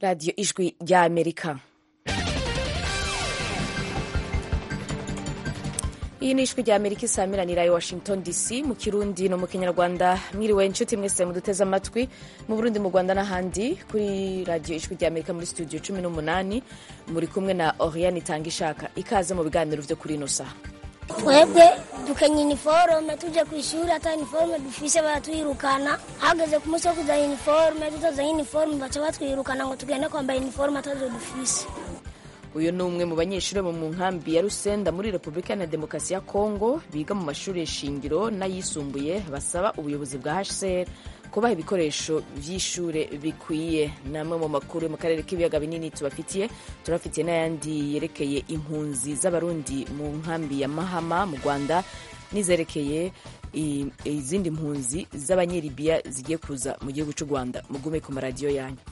radiyo ijwi rya amerika iyi ni ijwi rya amerika isamiranira i washington dc mu kirundi no mu kinyarwanda mwiriwe inshuti mwese muduteze amatwi mu burundi mu rwanda n'ahandi kuri radiyo ijwi rya amerika muri studio cumi n'umunani muri kumwe na oriane itanga ishaka ikaze mu biganiro vyo kuri ino saha twebwe dukenya iniforume tujya ku ishuri ata iniforume dufise baratwirukana hageze ku munsi wo kuzana iniforume tutazanye iniforume baca batwirukana ngo tugende kwambara iniforume atazo dufise uyu ni umwe mu banyeshuri bo mu nkambi ya rusenda muri repubulika ya demokarasi ya kongo biga mu mashuri shingiro n'ayisumbuye basaba ubuyobozi bwa hcr kubaha ibikoresho by'ishure bikwiye ni amwe mu makuru yo mu karere k'ibiyaga binini tubafitiye turafitiye n'ayandi yerekeye impunzi z'abarundi mu nkambi ya mahama mu rwanda n'izerekeye izindi mpunzi z'abanyeribiya zigiye kuza mu gihugu cy'u rwanda mugume ku maradiyo yanyu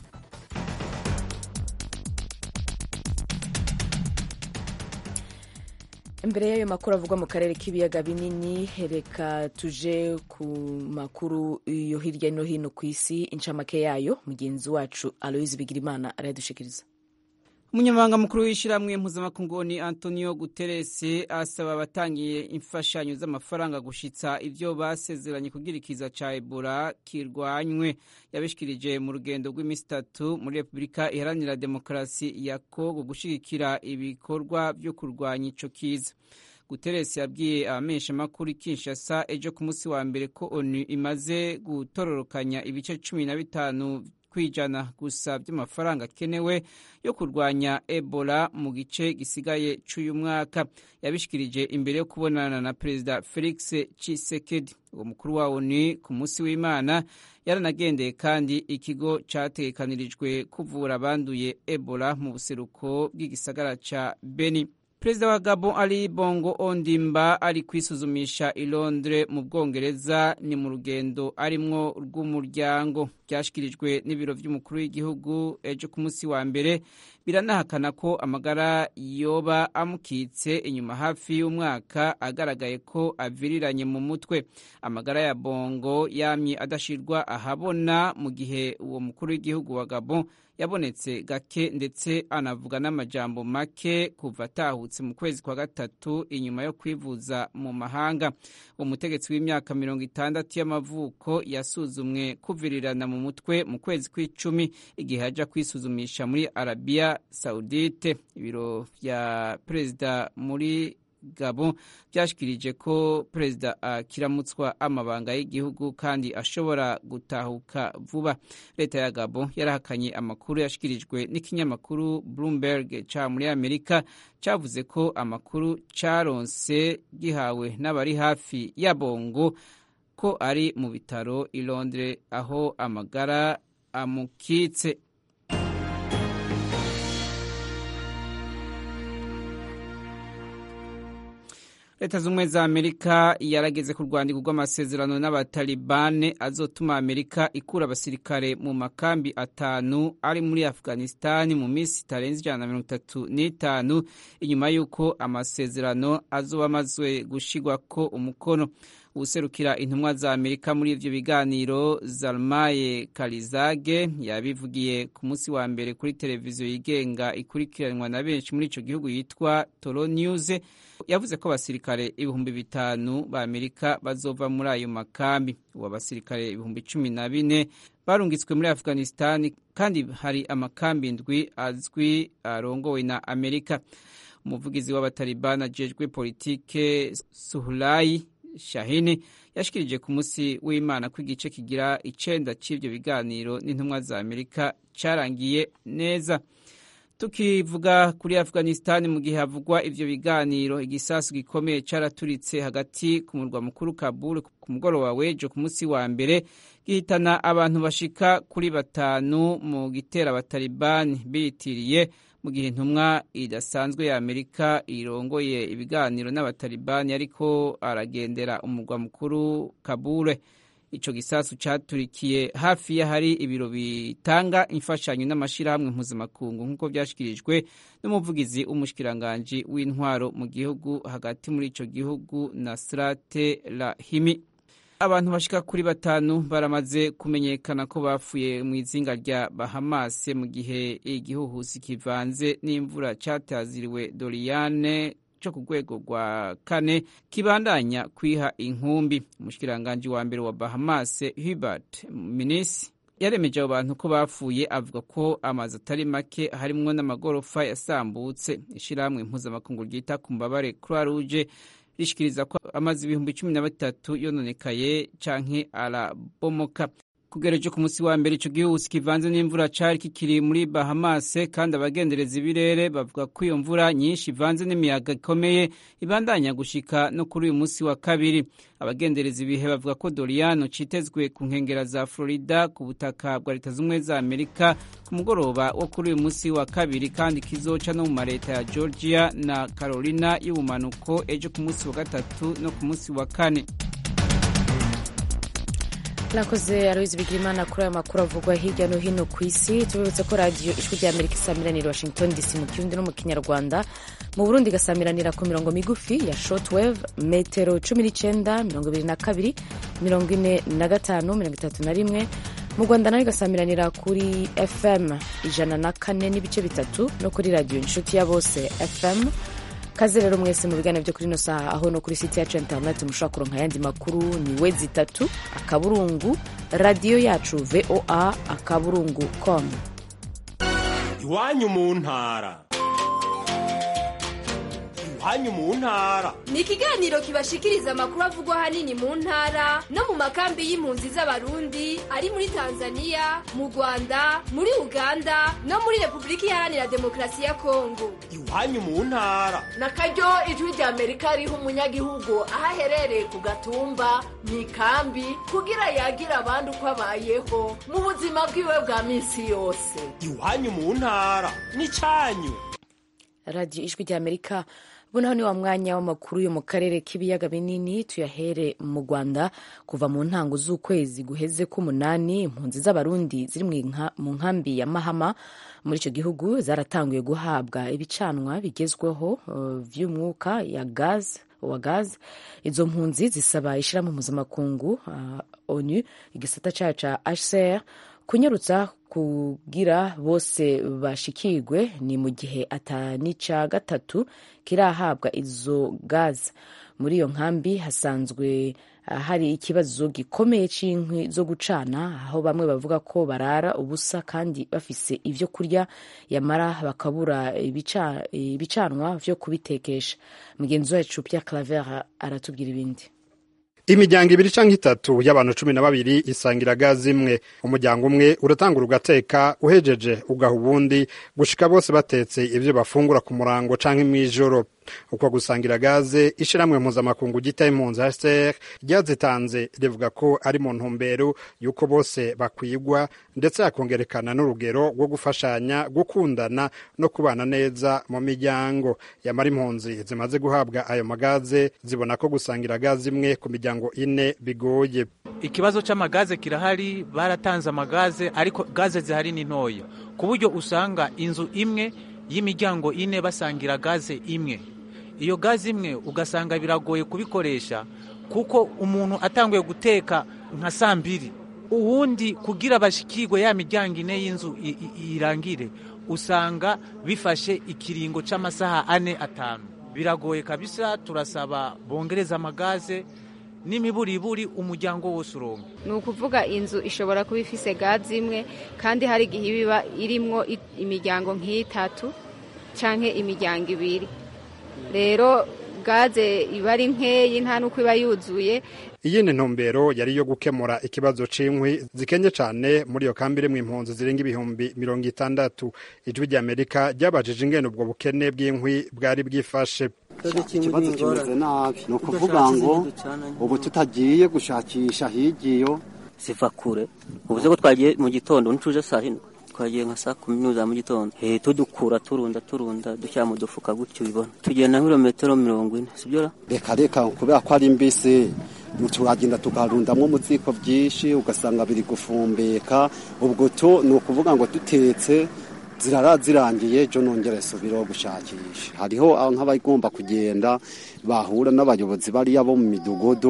imbere y'ayo makuru avugwa mu karere k'ibiyaga binini reka tuje ku makuru yo hirya no hino ku isi incamake yayo mugenzi wacu aloyizi bigirimana arayadushikiriza umunyamabanga mukuru w'ishyirahamwe mpuzamakungu ni antonio guterres asaba abatangiye imfashanyo z'amafaranga gushitsa ibyo basezeranye kugira ikiza ca ebola kirwanywe yabishikirije mu rugendo rw'iminsi itatu muri repubulika iharanira demokarasi ya kongo gushigikira ibikorwa vyo kurwanya ico kiza guterres yabwiye abamenyeshamakuru kinshasa ejo ku munsi wa mbere ko onu imaze gutororokanya ibice cumi na bitanu kwijana gusa by'amafaranga akenewe yo kurwanya ebola mu gice gisigaye cy'uyu mwaka yabishikirije imbere yo kubonana na perezida felix tshisekedi uwo mukuru wa onu ku munsi w'imana yaranagendeye kandi ikigo cyatekanirijwe kuvura abanduye ebola mu buseruko bw'igisagara ca beni perezida wa gabon ali bongo ondimba ari kwisuzumisha i londres mu bwongereza ni mu rugendo arimwo rw'umuryango byashyikirijwe n'ibiro by'umukuru w'igihugu ejo ku munsi wa mbere biranahakana ko amagara yoba amukitse inyuma hafi y'umwaka agaragaye ko aviriranye mu mutwe amagara ya bongo yamye adashirwa ahabona mu gihe uwo mukuru w'igihugu wa gabon yabonetse gake ndetse anavuga n'amajambo make kuva atahutse mu kwezi kwa gatatu inyuma yo kwivuza mu mahanga umutegetsi w'imyaka mirongo itandatu y'amavuko yasuzumwe kuvirirana mu mutwe mu kwezi kw'icumi igihe ajya kwisuzumisha muri arabiya saudite ibiro bya perezida muri gabo byashikirije ko perezida akiramutswa amabanga y'igihugu kandi ashobora gutahuka vuba leta ya gabo yarahakanye amakuru yashikirijwe n'ikinyamakuru bloomberg ca muri amerika cavuze ko amakuru caronse gihawe n'abari hafi ya bongo ko ari mu bitaro i londres aho amagara amukitse leta z'ubumwe za amerika yarageze ku rwandiko rw'amasezerano n'abatalibane azotuma amerika ikura abasirikare mu makambi atanu ari muri afghanistan mu minsi itarenze ijana na mirongo itatu n'itanu inyuma y'uko amasezerano azoba amazwe gushigwako umukono userukira intumwa za amerika muri ivyo biganiro zalmaye karizage yabivugiye ku munsi wa mbere kuri televiziyo yigenga ikurikiranwa na benshi muri ico gihugu yitwa toro news yavuze ko abasirikare ibihumbi bitanu ba amerika bazova muri ayo makambi ubu abasirikare ibihumbi cumi na bine barungitswe muri afghanistan kandi hari amakambi ndwi azwi arongowe na amerika umuvugizi w'abatalibani ajejwe politike suhulayi shahini yashikirije ku munsi w'imana ko igice kigira icenda c'ivyo biganiro n'intumwa za amerika carangiye neza tukivuga kuri afghanistan mu gihe havugwa ivyo biganiro igisasu gikomeye caraturitse hagati ku murwa mukuru kabul ku mugoroba w'ejo ku munsi wa mbere gihitana abantu bashika kuri batanu mu gitera abatalibani biyitiriye mu gihe intumwa idasanzwe ya amerika irongoye ibiganiro n'abatalibani ariko aragendera umurwa mukuru kabule ico gisasu caturikiye hafi y'ahari ibiro bitanga imfashanyo n'amashirahamwe mpuzamakungu nk'uko vyashikirijwe n'umuvugizi w'umushikiranganji w'intwaro mu gihugu hagati muri ico gihugu nasrate rahimi abantu bashika kuri batanu baramaze kumenyekana ko bapfuye mu izinga rya Bahamas mu gihe igihuhusi kivanze n'imvura cataziriwe Doriane cyo ku rwego rwa kane kibandanya kwiha inkumbi umushikiranganji wa mbere wa Bahamas Hubert Minnis yaremeje abo bantu ko bapfuye avuga ko amazu atari make harimwo n'amagorofa yasambutse ishyirahamwe mpuzamakungu ryita ku mbabare Croix Rouge rishikiriza ko amazi ibihumbi cumi na batatu yononekaye canke arabomoka kugereje ku munsi wa mbere ico gihuhusi kivanze n'imvura cari kikiri muri Bahamas kandi abagendereza ibirere bavuga ko iyo mvura nyinshi ivanze n'imiyaga ikomeye ibandanya gushika no kuri uyu munsi wa kabiri abagendereza ibihe bavuga ko Doriano citezwe ku nkengera za Florida ku butaka bwa leta z'ubumwe za Amerika ku mugoroba wo kuri uyu munsi wa kabiri kandi kizoca no mu mareta ya Georgia na Carolina y'ubumanuko ejo ku munsi wa gatatu no ku munsi wa kane nakoze aroyizi bigirimana kuri aya makuru avugwa hirya no hino ku isi tubibutse ko radiyo ijwi rya amerika isamiranira washington dc mu kirundi no mu kinyarwanda mu burundi igasamiranira ku mirongo migufi ya shortwave metero cumi n'icyenda mirongo ibiri na kabiri mirongo ine na gatanu mirongo itatu na rimwe mu rwanda nayo igasamiranira kuri fm ijana na kane n'ibice bitatu no kuri radiyo inshuti ya bose fm kaze rero mwese mu biganiro byo kuri ino saha aho no kuri site yacu interineti mushobora kuronka ayandi makuru ni we zitatu akaburungu radiyo yacu voa akaburungu com iwanyu mu ntara iwanyu mu ntara ni ikiganiro kibashikiriza amakuru avugwa ahanini mu ntara no mu makambi y'impunzi z'abarundi ari muri tanzania mu rwanda muri uganda no muri repubulika iharanira demokarasi ya kongo iwanyu mu ntara na karyo ijwi rya amerika riha umunyagihugu aho aherereye ku gatumba mu ikambi kugira yagira abandi uko abayeho mu buzima bwiwe bwa minsi yose iwanyu mu ntara n'icyanyu radiyo ijwi rya amerika bunaho ni wa mwanya w'amakuru yo mu karere k'ibiyaga binini tuyahere mu rwanda kuva mu ntango z'ukwezi guheze k'umunani impunzi z'abarundi ziri mu nkambi ya mahama muri icyo gihugu zaratanguye guhabwa ibicanwa bigezweho uh, vy'umwuka ya gaze wa gaze izo mpunzi zisaba ishyirahamwe mpuzamakungu uh, onu igisata cayo ca hcr kunyarutsa kugira bose bashikirwe ni mu gihe atanica gatatu kirahabwa izo gaze muri iyo nkambi hasanzwe hari ikibazo gikomeye c'inkwi zo gucana aho bamwe bavuga ko barara ubusa kandi bafise ivyo kurya yamara bakabura ibicanwa vyo kubitekesha mugenzi wacu Pierre Claver aratubwira ibindi imiryango ibiri canke itatu y'abantu cumi na babiri isangira gazi imwe umuryango umwe uratangura ugateka uhejeje ugaha ubundi gushika bose batetse ivyo bafungura ku murango canke mw'ijoro uko gusangira gaze ishiramwe mpuzamakungu gita impunzi HCR ryazitanze rivuga ko ari mu ntumbero yuko bose bakwigwa ndetse hakongerekana n'urugero rwo gufashanya gukundana no kubana neza mu miryango yamara impunzi zimaze guhabwa ayo magaze zibona ko gusangira gaze imwe ku miryango ine bigoye ikibazo c'amagaze kirahari baratanze amagaze ariko gaze zihari ni ntoya ku buryo usanga inzu imwe y'imiryango ine basangira gaze imwe iyo gaze imwe ugasanga biragoye kubikoresha kuko umuntu atanguye guteka nka saa mbiri uwundi kugira bashikirwe ya miryango ine y'inzu irangire usanga bifashe ikiringo c'amasaha ane atanu biragoye kabisa turasaba bongereza amagaze n'imiburiburi umuryango wose uronka ni ukuvuga inzu ishobora kuba ifise gaze imwe kandi hari igihe iba irimwo imiryango nk'itatu canke imiryango ibiri rero gaze iba ari nkeyi nta n'uko iba yuzuye iyindi ntumbero yari iyo gukemura ikibazo c'inkwi zikenye cane muri iyo kambi irimwo impunzi zirenga ibihumbi mirongo itandatu ijwi ry'amerika ryabajije ingene ubwo bukene bw'inkwi bwari bwifashe ikibazo kimeze nabi ni ukuvuga ngo ubu tutagiye gushakisha higiyo ziva kure ubuze ko twagiye mu gitondo ntuje saa hino twagiye nka saa kumi n'imwe za mu gitondo eh tudukura turunda turunda dushyira mu dufuka gutyo ubibona tugenda nk'ibirometero mirongo ine sibyo ra reka reka kubera ko ari mbisi turagenda tukarundamwo mu ziko byinshi ugasanga biri gufumbeka ubwo to ni ukuvuga ngo dutetse zirara zirangiye ejo nongere subiraho gushakisha hariho nk'abagomba kugenda bahura n'abayobozi bariya bo mu midugudu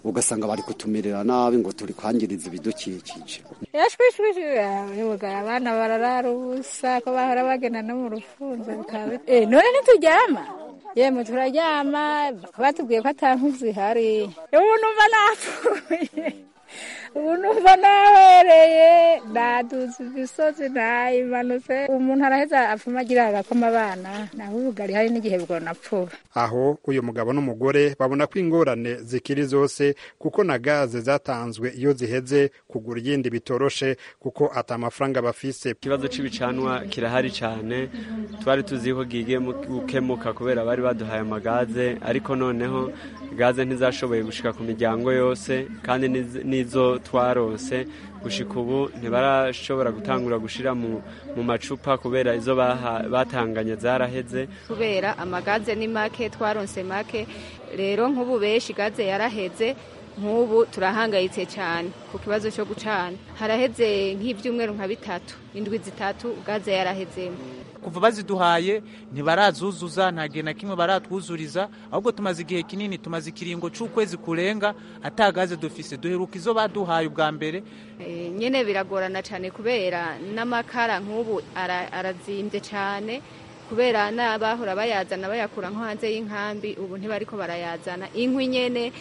ugasanga bari kutumirira nabi ngo turi kwangiriza ibidukikije yashwishwije abana abana bararara ubusa ko bahora bagenda no mu rufunzo bikaba eh none ntituryama yemwe turaryama batubwiye ko ata nkwi zihari ubu numva napfuye ubu numva nahereye naduze imisozi nayimanutse umuntu araheza apfuma agira agakoma abana naho ubugari hari n'igihe bwonapfuba aho uyu mugabo n'umugore babona ko ingorane zikiri zose kuko na gaze zatanzwe iyo ziheze kugura iyindi bitoroshe kuko ata mafaranga bafise ikibazo cy'ibicanwa kirahari cyane twari tuzi ko gigiye gukemuka kubera bari baduhaye amagaze ariko noneho gaze ntizashoboye gushika ku miryango yose kandi n'izo twarose gushika ubu ntibarashobora gutangura gushira mu, mu macupa kubera izo batanganye zaraheze kubera amagaze ni make twaronse make rero nk'ubu benshi gaze yaraheze nk'ubu turahangayitse cyane ku kibazo cyo gucana haraheze nk'ibyumweru nka bitatu indwi zitatu gaze yarahezemo kuva baziduhaye ntibarazuzuza nta gihe na kimwe baratwuzuriza ahubwo tumaze igihe kinini tumaze ikiringo cy'ukwezi kurenga atagaze dufise duheruka izo baduhaye ubwa mbere nyine biragorana cyane kubera n'amakara nk'ubu arazimbye cyane kubera n'abahora bayazana bayakura nko hanze y'inkambi ubu ntibariko barayazana inkwi nyene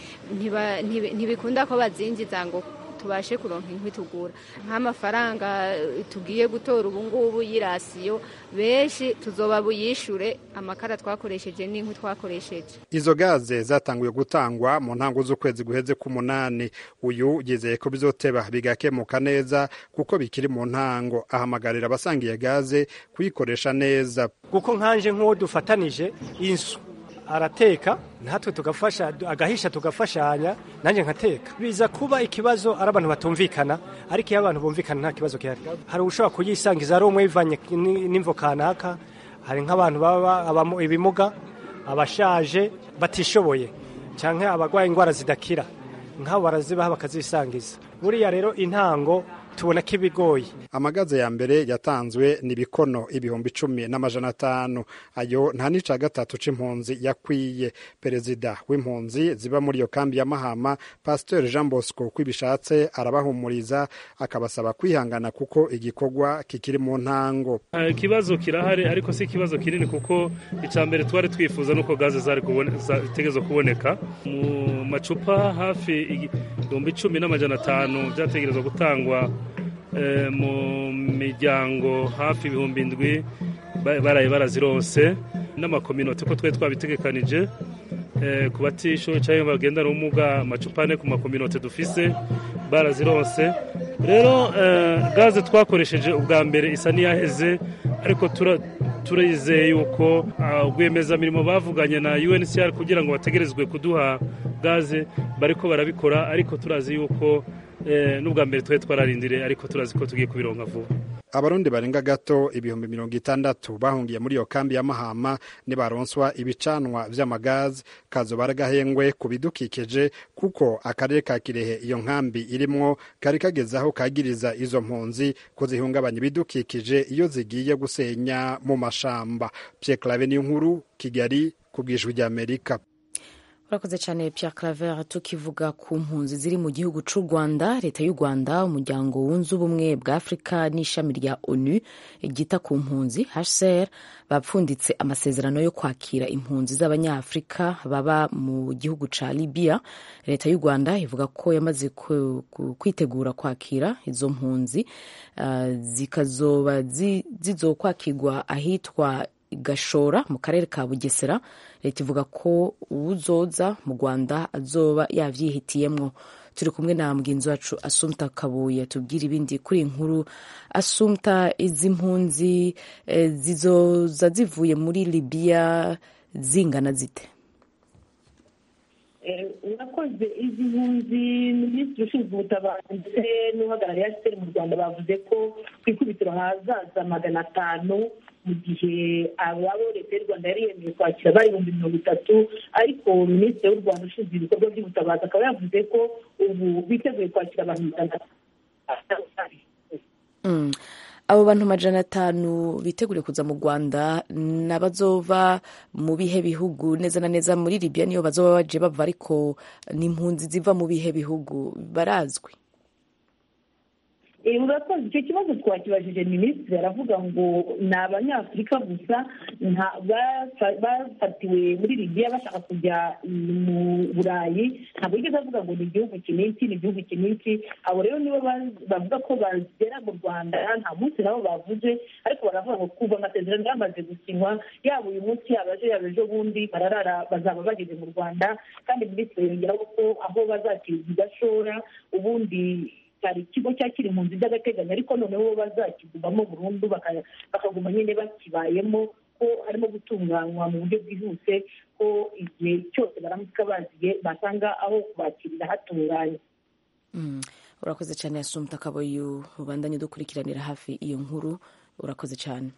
ntibikunda ko bazinjiza ngo tubashe kuronka inkwi tugura nk'amafaranga tugiye gutora ubu ngubu y'irasiyo benshi tuzoba buyishure amakara twakoresheje n'inkwi twakoresheje izo gaze zatanguye gutangwa mu ntango z'ukwezi guheze k'umunani uyu yizeye ko bizoteba bigakemuka neza kuko bikiri mu ntango ahamagarira abasangiye gaze kuyikoresha neza kuko nkanje nk'uwo dufatanije insu arateka natwe tugafasha agahisha tugafashanya nanjye nkateka biza kuba ikibazo ari abantu batumvikana ariko iyo abantu bumvikana nta kibazo gihari hari ushobora kuyisangiza ari umwe bivanye n'imvo kanaka hari nk'abantu baba ibimuga abashaje batishoboye cyangwa abarwaye indwara zidakira nk'abo barazibaha bakazisangiza buriya rero intango tubona ko ibigoye amagaze ya mbere yatanzwe ni ibikono ibihumbi icumi n'amajana atanu ayo nta n'ica gatatu c'impunzi yakwiye perezida w'impunzi ziba muri iyo kambi ya mahama pasiteri jean bosco ko ibishatse arabahumuriza akabasaba kwihangana kuko igikorwa kikiri mu ntango ikibazo kirahari ariko si ikibazo kinini kuko icya mbere twari twifuza nuko gaze zitegerezwa kuboneka mu macupa hafi ibihumbi icumi n'amajana atanu byategerezwa gutangwa mu miryango hafi ibihumbi indwi baraye barazironse n'amakominote ko twari twabitegekanije ku batisho cyangwa bagendana ubumuga amacupa ane ku makominote dufise barazironse rero gaze twakoresheje ubwa mbere isa n'iyaheze ariko turizeye yuko rwiyemezamirimo bavuganye na UNHCR kugira ngo bategerezwe kuduha gaze bariko barabikora ariko turazi yuko n'ubwa mbere twari twararindire ariko turazi ko tugiye kubironka vuba abarundi barenga gato ibihumbi mirongo itandatu bahungiye muri iyo kambi ya mahama nibaronswa ibicanwa vy'amagazi kazoba ari agahengwe ku bidukikije kuko akarere ka kirehe iyo nkambi irimwo kari kageze aho kagiriza izo mpunzi ko zihungabanya ibidukikije iyo zigiye gusenya mu mashamba Pierre Claver niyo nkuru Kigali ku bwijwi ry'Amerika urakoze cyane Pierre Claver tukivuga ku mpunzi ziri mu gihugu cy'u Rwanda leta y'u Rwanda umuryango wunze ubumwe bwa Afurika n'ishami rya ONU ryita ku mpunzi HCR bapfunditse amasezerano yo kwakira impunzi z'abanyafurika baba mu gihugu ca Libya leta y'u Rwanda ivuga ko yamaze kwitegura kwakira izo mpunzi uh, zikazoba zizokwakirwa ahitwa gashora mu karere ka bugesera leta ivuga ko uwuzoza mu rwanda azoba yavyihitiyemwo turi kumwe na mugenzi wacu asumta kabuye tubwira ibindi kuri inkuru asumta izi mpunzi e, zizoza zivuye muri libiya zingana zite urakoze izi mpunzi minisitiri ushinzwe ubutabazi ndetse n'uhagarariye asiteri mu rwanda bavuze ko ku ikubitiro hazaza magana atanu mu gihe ababo leta y'u rwanda yari yemeye kwakira bari ibihumbi mirongo itatu ariko minisitiri w'u rwanda ushinzwe ibikorwa by'ubutabazi akaba yavuze ko ubu biteguye kwakira abantu magana atanu abo bantu amajana atanu biteguriye kuza mu rwanda n'abazova mu bihe bihugu neza na neza muri libya niyo bazoba baje bava ariko ni impunzi ziva mu bihe bihugu barazwi urakoze icyo kibazo twakibajije minisitiri aravuga ngo ni abanyafurika gusa bafatiwe muri libiya bashaka kujya mu burayi ntabwo yigeze avuga ngo ni igihugu kiniki ni igihugu kiniki abo rero nibo bavuga ko bagera mu rwanda nta munsi nabo bavuze ariko baravuga ngo kuva amasezerano yamaze gusinywa yaba uyu munsi yaba ejo yaba ejo bundi bararara bazaba bageze mu rwanda kandi minisitiri yongeraho ko aho bazakiriza igashora ubundi hari ikigo cyakira impunzi by'agateganyo ariko noneho bo bazakigumamo burundu bakaguma nyine bakibayemo ko harimo gutunganywa mu buryo bwihuse ko igihe cyose baramuka baziye basanga aho kubakirira hatunganye urakoze cyane yasumta akaboyu ubandanye dukurikiranira hafi iyo nkuru urakoze cyane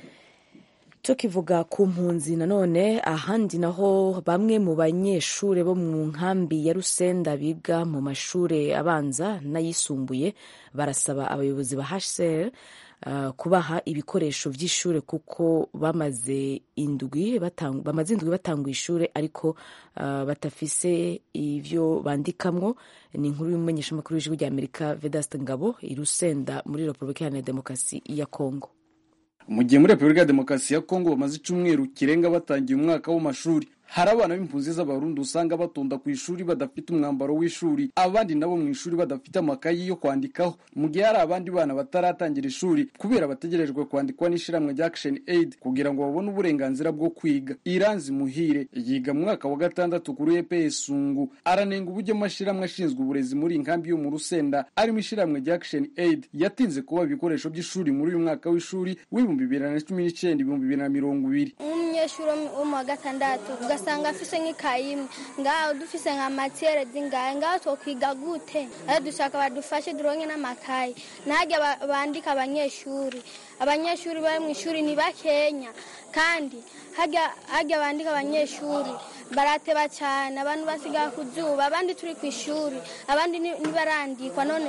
tukivuga ku mpunzi nanone ahandi naho bamwe mu banyeshuri bo mu nkambi ya rusenda biga mu mashuri abanza n'ayisumbuye barasaba abayobozi ba hcr uh, kubaha ibikoresho by'ishuri kuko bamaze indwi bamaze indwi batanga ishuri ariko uh, batafise ibyo bandikamwo ni inkuru y'umumenyeshamakuru w'ijwi ry'amerika vedaste ngabo i rusenda muri repubulika iharanira demokarasi ya kongo mu gihe muri repubulika ya demokarasi ya kongo bamaze icyumweru kirenga batangiye umwaka w'amashuri hari abana b'impunzi z'abarundi usanga batonda ku ishuri badafite umwambaro w'ishuri abandi nabo mu ishuri badafite amakayi yo kwandikaho mu gihe hari abandi bana bataratangira ishuri kubera bategerejwe kwandikwa n'ishyirahamwe rya action aid kugira ngo babone uburenganzira bwo kwiga iranzi muhire yiga mu mwaka wa gatandatu kuri eps sungu aranenga uburyo amashyirahamwe ashinzwe uburezi muri iyi nkambi yo mu rusenda arimo ishyirahamwe rya action aid yatinze kuba ibikoresho by'ishuri muri uyu mwaka w'ishuri w'ibihumbi bibiri na cumi n'icyenda ibihumbi bibiri na mirongo ibiri umunyeshuri wo mu wa gatandatu ugasanga afise nk'ikayi imwe ngaho dufise nka matiyere zingahe ngaho twokwiga gute ayo dushaka badufashe duronke n'amakayi ntajya bandika abanyeshuri abanyeshuri bari mu ishuri ni bakenya kandi hajya bandika abanyeshuri barateba cyane abantu basigaye ku zuba abandi turi ku ishuri abandi ntibarandikwa none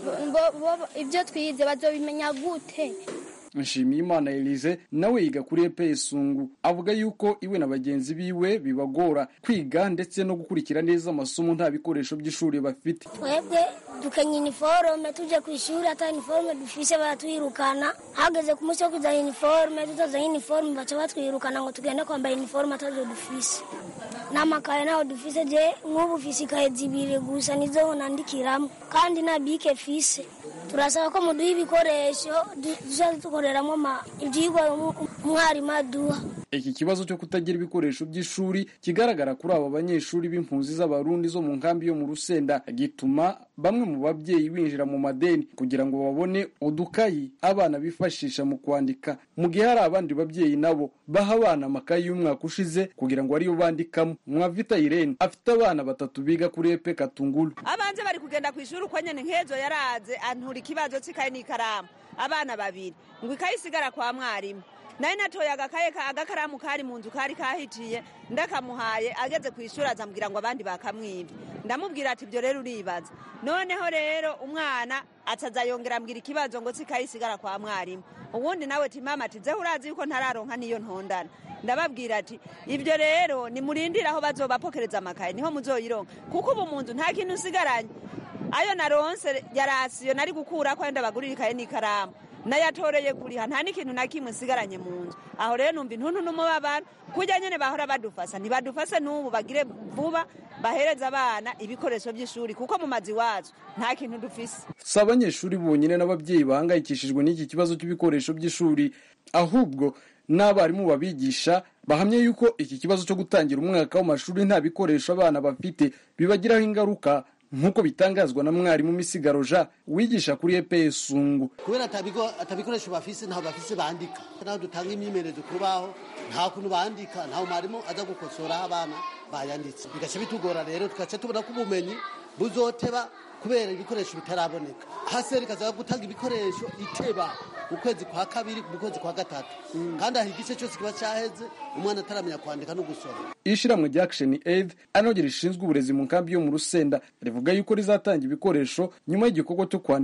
ibyo twize bazobimenya gute nshimiyimana elise nawe yiga kuri epes sungu avuga yuko iwe na bagenzi biwe bibagora kwiga ndetse no gukurikira neza amasomo nta bikoresho by'ishuri bafite twebwe dukenya iniforume tujya ku ishuri ata iniforume dufise baratwirukana hageze ku munsi wo kuzana iniforume tutazanye iniforume baca batwirukana ngo tugende kwambara iniforume atazo dufise n'amakaye ntaho dufise je nk'ubu ufise ikaye zibiri gusa nizo nandikiramo kandi na bike fise turasaba ko muduha ibikoresho dushobora dukoreramo ibyigwa umwarimu aduha iki kibazo cyo kutagira ibikoresho by'ishuri kigaragara kuri aba banyeshuri b'impunzi z'abarundi zo mu nkambi yo mu rusenda gituma bamwe mu babyeyi binjira mu madeni kugira ngo babone udukayi abana bifashisha mu kwandika mu gihe hari abandi babyeyi nabo baha abana amakayi y'umwaka ushize kugira ngo ariyo bandikamo mwavita irene afite abana batatu biga kuri epe katungulu abanze bari kugenda ku ishuri uko nyene nkezo yaraze antura ikibazo c'ikayi n'ikaramu abana babiri ngo ikayi isigara kwa mwarimu naye natoye agakaye agakaramu kari mu nzu kari kahitiye ndakamuhaye ageze ku ishuri azambwira ngo abandi bakamwibye ndamubwira ati ibyo rero uribaza noneho rero umwana ataza yongera ambwira ikibazo ngo sikayi isigara kwa mwarimu ubundi nawe ati mama ati zeho urazi yuko ntararonka niyo ntondana ndababwira ati ibyo rero nimurindire aho bazobapokereza amakaye niho muzoyironka kuko ubu mu nzu nta kintu usigaranye ayo naronse yarasiyo nari gukura ko yenda bagurira ikaye n'ikaramu nayatoreye kuriha nta n'ikintu na kimwe nsigaranye mu nzu aho rero numva intuntu n'umubabaro kujya nyine bahora badufasa ntibadufase n'ubu bagire vuba bahereza abana ibikoresho by'ishuri kuko mu mazi wacu nta kintu dufise si abanyeshuri bonyine n'ababyeyi bahangayikishijwe n'iki kibazo cy'ibikoresho by'ishuri ahubwo n'abarimu babigisha bahamya yuko iki kibazo cyo gutangira umwaka w'amashuri nta bikoresho abana bafite bibagiraho ingaruka nk'uko bitangazwa na mwarimu misigaro jean wigisha kuri eps sungu kubera atabikoresho bafise ntaho bafise bandika naho dutanga imyimenyerezo kubaho nta kuntu bandika ntaho mwarimu aza gukosora aho abana bayanditse bigaca bitugora rero tugaca tubona ko ubumenyi buzoteba kubera ibikoresho bitaraboneka haseri ikaza gutanga ibikoresho iteba mu kwezi kwa kabiri mu kwezi kwa gatatu kandi aho igice cyose kiba cyaheze umwana ataramenya kwandika no gusoma ishyirahamwe rya action aid anogera rishinzwe uburezi mu nkambi yo mu rusenda rivuga yuko rizatanga ibikoresho nyuma y'igikorwa cyo kwandika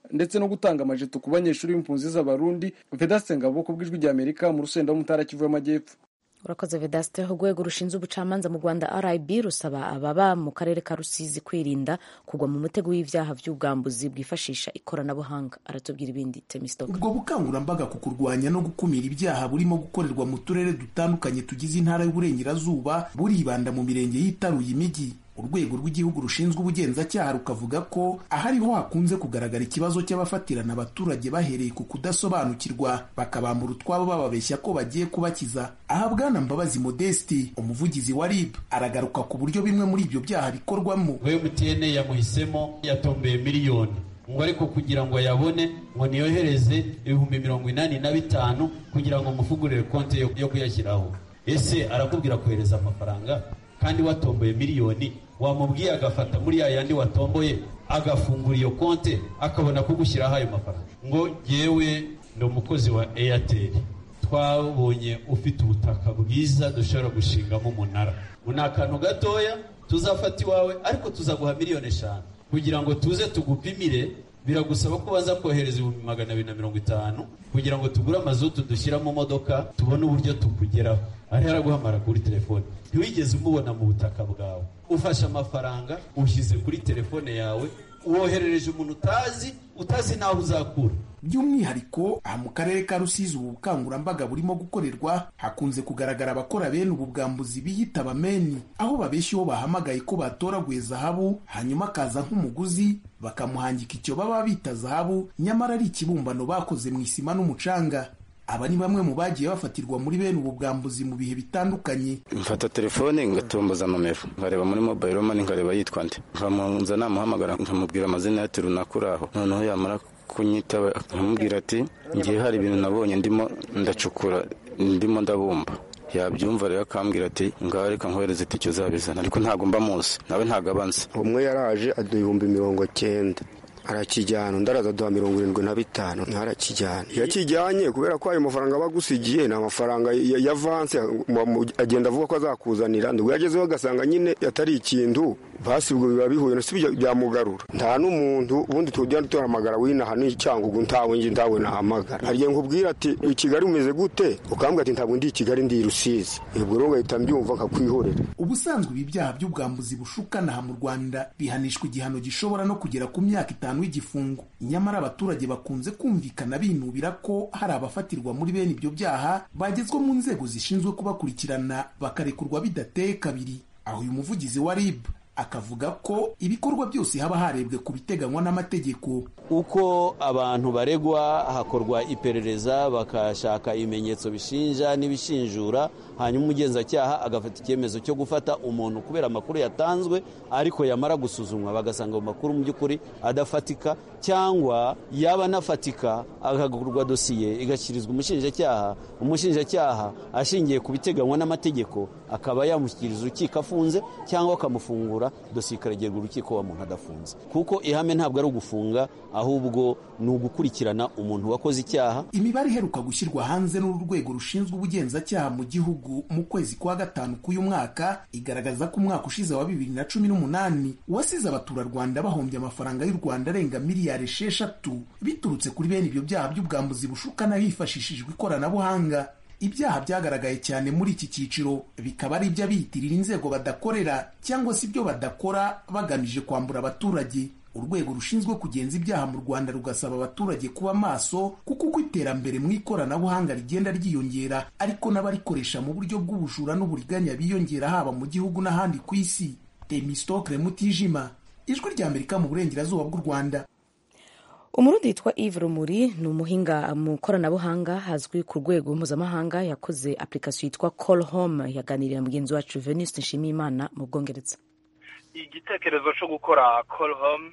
ndetse no gutanga amajeto ku banyeshuri b'impunzi z'abarundi vedaste ngabo ku bw'ijwi ry'amerika mu rusenda w'umutara kivu y'amajyepfo urakoze vedaste urwego rushinzwe ubucamanza mu rwanda rib rusaba ababa mu karere ka rusizi kwirinda kugwa mu mutego w'ibyaha by'ubwambuzi bwifashisha ikoranabuhanga aratubwira ibindi temisitoke ubwo bukangurambaga ku kurwanya no gukumira ibyaha burimo gukorerwa mu turere dutandukanye tugize intara y'uburengerazuba buribanda mu mirenge yitaruye imijyi urwego rw'igihugu rushinzwe ubugenzacyaha rukavuga ko ahariho hakunze kugaragara ikibazo cy'abafatirana abaturage bahereye ku kudasobanukirwa bakabambura utwabo bababeshya ko bagiye kubakiza aha bwana mbabazi modesti umuvugizi wa rib aragaruka ku buryo bimwe muri ibyo byaha bikorwamo mtn yamuhisemo yatombeye miliyoni ngo ariko kugira ngo ayabone ngo niyohereze ibihumbi mirongo inani na bitanu kugira ngo mufugurire konti yo kuyashyiraho ese arakubwira kohereza amafaranga kandi watomboye miliyoni wamubwiye agafata muri ya yandi watomboye agafungura iyo konti akabona kugushyiraho ayo mafaranga ngo yewe ni umukozi wa eyateri twabonye ufite ubutaka bwiza dushobora gushingamo umunara ni akantu gatoya tuzafata iwawe ariko tuzaguha miliyoni eshanu kugira ngo tuze tugupimire biragusaba ko baza kohereza ibihumbi magana abiri na mirongo itanu kugira ngo tugure amazutu dushyira mu modoka tubone uburyo tukugeraho ariho araguhamara kuri telefone ntiwigeze umubona mu butaka bwawe ufashe amafaranga ushyize kuri telefone yawe woherereje umuntu utazi utazi n'aho uzakura by'umwihariko aha mu karere ka rusizi ubu bukangurambaga burimo gukorerwa hakunze kugaragara abakora bene ubu bwambuzi biyita abameni aho babeshya uwo bahamagaye ko batoraguye zahabu hanyuma akaza nk'umuguzi bakamuhangika icyo baba bita zahabu nyamara ari ikibumbano bakoze mu isima n'umucanga aba ni bamwe mu bagiye bafatirwa muri bene ubu bwambuzi mu bihe bitandukanye mfata telefone ngatomboza nomero nkareba muri mobile money nkareba yitwa nde nkamunza namuhamagara nkamubwira amazina ya terunaku aho noneho yamara kunyitaba nkamubwira ati ngiye hari ibintu nabonye ndimo ndacukura ndimo ndabumba yabyumva rero akambwira ati ngaho reka nkohereze itike uzabizana ariko ntabwo mba muzi nawe ntabwo abanza umwe yaraje aduha ibihumbi mirongo cyenda arakijyana undi araza aduha mirongo irindwi na bitanu arakijyana iyo akijyanye kubera ko ayo mafaranga aba agusigiye ni amafaranga ya vanse agenda avuga ko azakuzanira nibwo yagezeho agasanga nyine atari ikintu basi ubwo biba bihuye si byamugarura nta n'umuntu ubundi tujya duhamagara winaha n'icyangugu ntawe ngi ntawe nahamagara hari igihe nkubwira ati i kigali umeze gute ukambwira ati ntabwo ndi i kigali ndi i rusizi ubwo rero ugahita mbyumva nkakwihorera ubusanzwe ibi byaha by'ubwambuzi bushukana aha mu rwanda bihanishwa igihano gishobora no kugera ku myaka itanu w'igifungo nyamara abaturage bakunze kumvikana binubira ko hari abafatirwa muri bene ibyo byaha bagezwa mu nzego zishinzwe kubakurikirana bakarekurwa bidateye kabiri aho uyu muvugizi wa rib akavuga ko ibikorwa byose haba harebwe ku biteganywa n'amategeko uko abantu baregwa hakorwa iperereza bakashaka ibimenyetso bishinja n'ibishinjura hanyuma umugenzacyaha agafata icyemezo cyo gufata umuntu kubera amakuru yatanzwe ariko yamara gusuzumwa bagasanga ayo makuru mu by'ukuri adafatika cyangwa yaba anafatika akagurwa dosiye igashyirizwa umushinjacyaha umushinjacyaha ashingiye ku biteganywa n'amategeko akaba yamushyikiriza urukiko afunze cyangwa akamufungura dosiye ikaregerwa urukiko wa muntu adafunze kuko ihame ntabwo ari ugufunga ahubwo ni ugukurikirana umuntu wakoze icyaha imibare iheruka gushyirwa hanze n'uru rwego rushinzwe ubugenzacyaha mu gihugu mu kwezi kwa gatanu k'uyu mwaka igaragaza ko umwaka ushize wa bibiri na cumi n'umunani wasize abaturarwanda bahombye amafaranga y'u rwanda arenga miliyari esheshatu biturutse kuri bene ibyo byaha by'ubwambuzi bushukana hifashishijwe ikoranabuhanga ibyaha byagaragaye cyane muri iki cyiciro bikaba ari iby'abiyitirira inzego badakorera cyangwa se ibyo badakora bagamije kwambura abaturage urwego rushinzwe kugenza ibyaha mu rwanda rugasaba abaturage kuba maso kuko uko iterambere mu ikoranabuhanga rigenda ryiyongera ariko n'abarikoresha mu buryo bw'ubujura n'uburiganya biyongera haba mu gihugu n'ahandi ku isi temistokre mutijima ijwi rya amerika mu burengerazuba bw'u rwanda umurundi witwa Yves rumuri ni umuhinga mu ikoranabuhanga hazwi ku rwego mpuzamahanga yakoze application yitwa call home yaganiriye na mugenzi wacu venus nshimiyimana mu bwongereza igitekerezo cyo gukora call home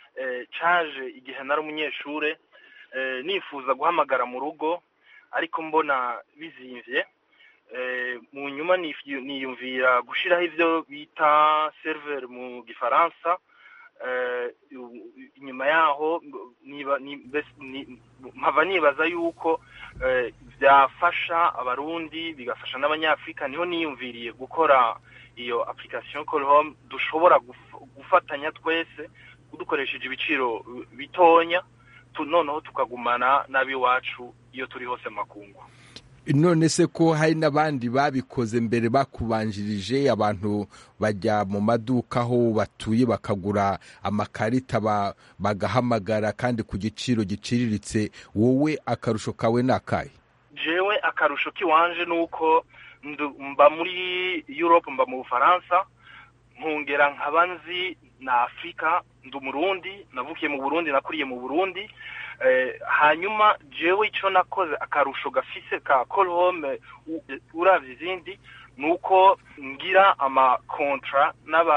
cyaje igihe nari umunyeshuri nifuza guhamagara mu rugo ariko mbona bizimvye mu nyuma niyumvira gushyiraho ibyo bita seriveri mu gifaransa inyuma yaho mpava nibaza yuko byafasha abarundi bigafasha n'abanyafurika niho niyumviriye gukora iyo application call home dushobora gufatanya twese dukoresheje ibiciro bitonya noneho tukagumana n'ab'iwacu iyo turi hose makungu none se ko hari n'abandi babikoze mbere bakubanjirije abantu bajya mu maduka aho batuye bakagura amakarita bagahamagara kandi ku giciro giciriritse wowe akarusho kawe ni akahe jewe akarusho k'iwanje ni uko mba muri europe mba mu bufaransa nkongera nkaba nzi na afurika ndi umurundi navukiye mu burundi nakuriye mu burundi hanyuma jewe icyo nakoze akarusho gafise ka home urabye izindi ni uko ngira amakontra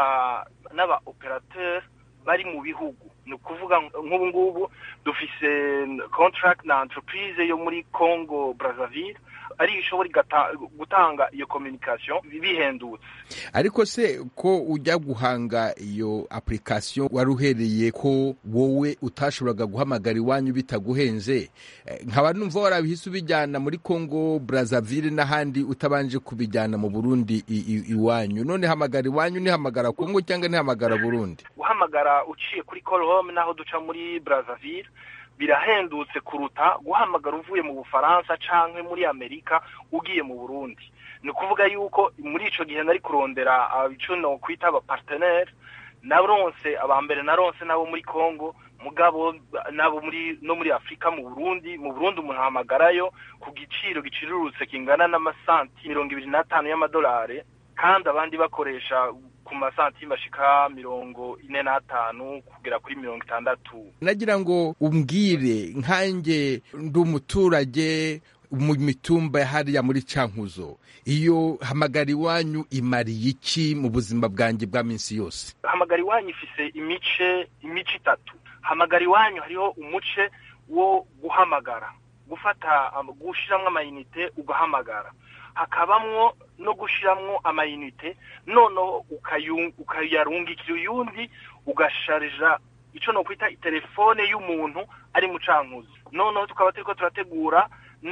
n'aba operateri bari mu bihugu ni ukuvuga nk'ubu ngubu dufise contract na entreprise yo muri congo brazzaville ari ishobora gutanga iyo communication bihendutse ariko se ko ujya guhanga iyo application wari uhereye ko wowe utashoboraga guhamagara iwanyu bitaguhenze nkaba numva warabihise ubijyana muri congo brazzaville n'ahandi utabanje kubijyana mu burundi iwanyu none hamagara iwanyu nihamagara congo cyangwa nihamagara burundi guhamagara uciye kuri call home naho duca muri brazzaville birahendutse kuruta guhamagara uvuye mu bufaransa canke muri amerika ugiye mu burundi ni ukuvuga yuko muri ico gihe nari kurondera ico no kwita abapartenere naronse abambere naronse nabo muri congo mugabo nabo muri no muri afurika mu burundi mu burundi umuntu ahamagarayo ku giciro gicirurutse kingana n'amasanti mirongo ibiri n'atanu y'amadolari kandi abandi bakoresha ku masantime ashika mirongo ine n'atanu kugera kuri mirongo itandatu nagira ngo umbwire nkanjye ndi umuturage mu mitumba hariya muri cankuzo iyo hamagara iwanyu imariye iki mu buzima bwanjye bwa minsi yose hamagara iwanyu ifise imice imice itatu hamagara iwanyu hariho umuce wo guhamagara gufata gushiramwo amayinite ugahamagara hakabamwo no gushiramwo amayinite noneho ukayarungikira uyundi ugasharija ico no kwita itelefone y'umuntu ari mu cankuzo noneho tukaba turiko turategura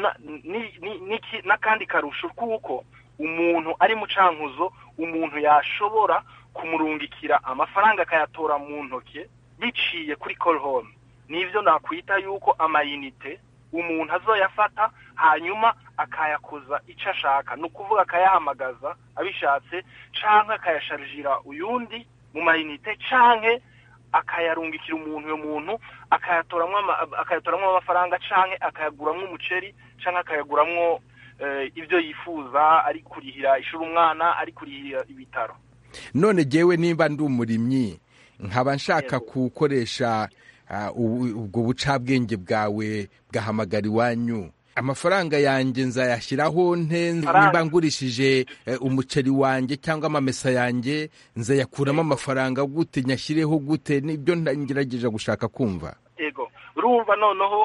n'akandi karusho kuko umuntu ari mu cankuzo umuntu yashobora kumurungikira amafaranga akayatora mu ntoke biciye kuri call home nivyo nakwita yuko amayinite umuntu azoyafata hanyuma akayakoza icyo ashaka ni ukuvuga akayahamagaza abishatse canke akayasharijira uyundi mu mayinite canke akayarungikira umuntu uyo muntu akayatoramwo akayatoramwo amafaranga canke akayaguramwo umuceri canke akayaguramwo ibyo yifuza ari kurihira ishuri umwana ari kurihira ibitaro none jewe nimba ndi umurimyi nkaba nshaka gukoresha ubwo bucabwenge bwawe bwahamagara iwanyu amafaranga yanjye nzayashyiraho nte nimba ngurishije umuceri wanjye cyangwa amamesa yanjye nzayakuramo amafaranga gute nyashyireho gute nibyo ngerageje gushaka kumva yego urumva noneho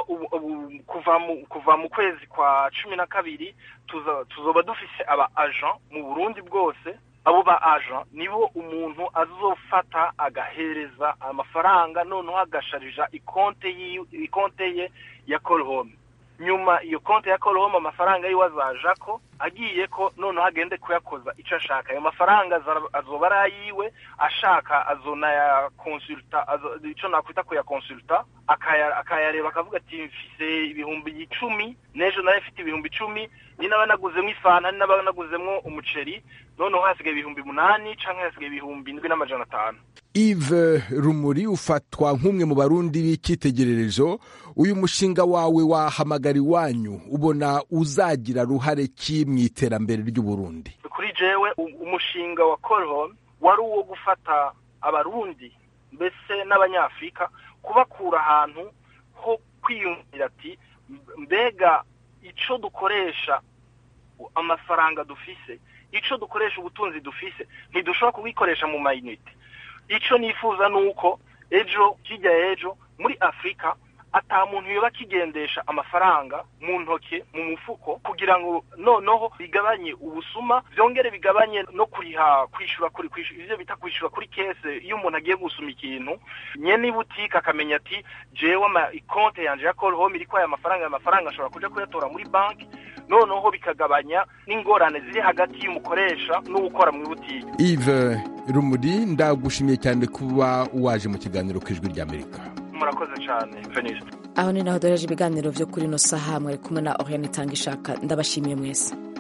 kuva mu kwezi kwa cumi na kabiri tuzoba dufise aba agent mu burundi bwose abo ba agent nibo umuntu azofata agahereza amafaranga noneho agasharija ikonte ye ya call home nyuma iyo konti ya call home amafaranga yiwe azaja ko agiye ko noneho agende kuyakoza icyo ashaka ayo mafaranga azoba ari ayiwe ashaka azonayakonsulta icyo nakwita kuyakonsulta akayareba akavuga ati mfise ibihumbi icumi n'ejo nawe mfite ibihumbi icumi ni naba naguzemo ifanta ni naba naguzemo umuceri noneho hasigaye ibihumbi umunani cyangwa hasigaye ibihumbi indwi n'amajana atanu Yves rumuri ufatwa nk'umwe mu barundi b'icyitegererezo uyu mushinga wawe wahamagara iwanyu ubona uzagira ruhare ki mu iterambere ry'uburundi kuri jewe umushinga wa home wari uwo gufata abarundi mbese n'abanyafurika kubakura ahantu ho kwiyumvira ati mbega icyo dukoresha amafaranga dufise icyo dukoresha ubutunzi dufise ntidushobora kubikoresha mu mayinite icyo nifuza ni uko ejo kijya ejo muri afurika ata muntu yoba akigendesha amafaranga mu ntoke mu mufuko kugira ngo noneho bigabanye ubusuma byongere bigabanye no kuriha kwishyura kuri ibyo bita kwishyura kuri kese iyo umuntu agiye gusuma ikintu nyene ibutike akamenya ati jewe ikonte yanje ya call home iriko aya mafaranga aya mafaranga ashobora kuja kuyatora muri banki noneho bikagabanya n'ingorane ziri hagati y'umukoresha n'uwukora mu ibutike Yves rumuri ndagushimiye cyane kuba waje mu kiganiro ku ijwi ry'amerika murakoze cyane veniste aho ni naho duhereje ibiganiro byo kuri ino saha mwari kumwe na oriane itanga ishaka ndabashimiye mwese